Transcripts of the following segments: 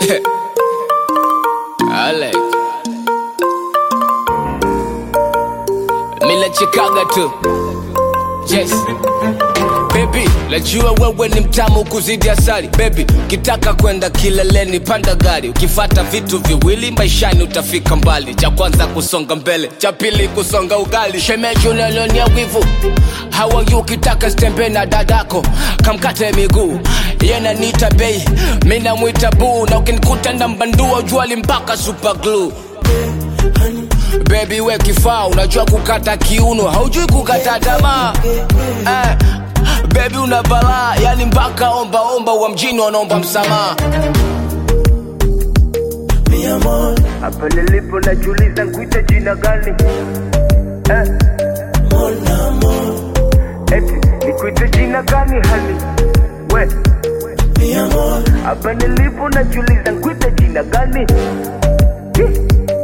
Alex. Mila chikaga tu. Yes. Baby, najua wewe ni mtamu kuzidi asali Baby, ukitaka kwenda kileleni panda gari Ukifata vitu viwili maishani utafika mbali Cha kwanza kusonga mbele, cha pili kusonga ugali Shemeji unanionia wivu How are you ukitaka stembe na dadako Kamkate miguu Yena nita bei, mina mwita buu Na ukinikuta na mbandua juali mpaka super glue Baby we kifaa unajua kukata kiuno haujui kukata tamaa eh, Baby una balaa yani mpaka omba omba wa mjini wanaomba msamaha Hapa nilipo najiuliza nkuite jina gani eh? Eti nikuite jina gani hali we hapa nilipo najiuliza nkuite jina gani Hi.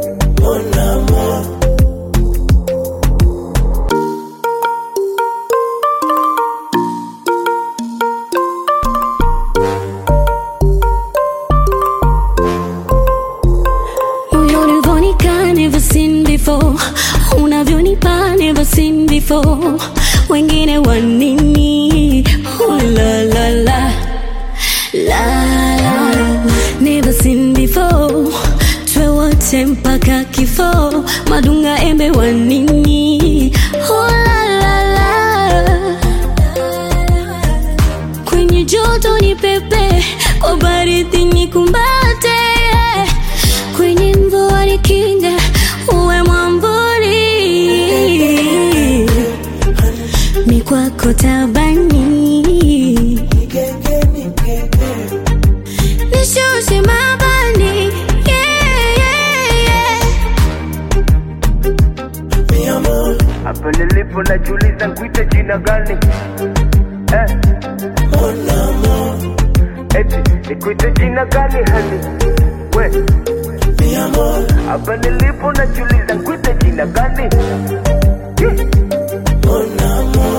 Unavyonika never seen before, unavyonipa never seen before. Wengine wanini? Oh, la la la la la, never seen before. Twe wote mpaka kifo, madunga embe wanini? Oh, la la la kwenye joto ni pepe, kwa baridi ni kumbate, kwenye mvua ni kinga, uwe mwamburi, mi kwako tabani, nishushe mabani, yeah, yeah, yeah. Hapa nilipo najiuliza nkuite jina gani eh? Eti nikuite jina gani hali we hapa nilipo najiuliza nkuite jina gani Hi.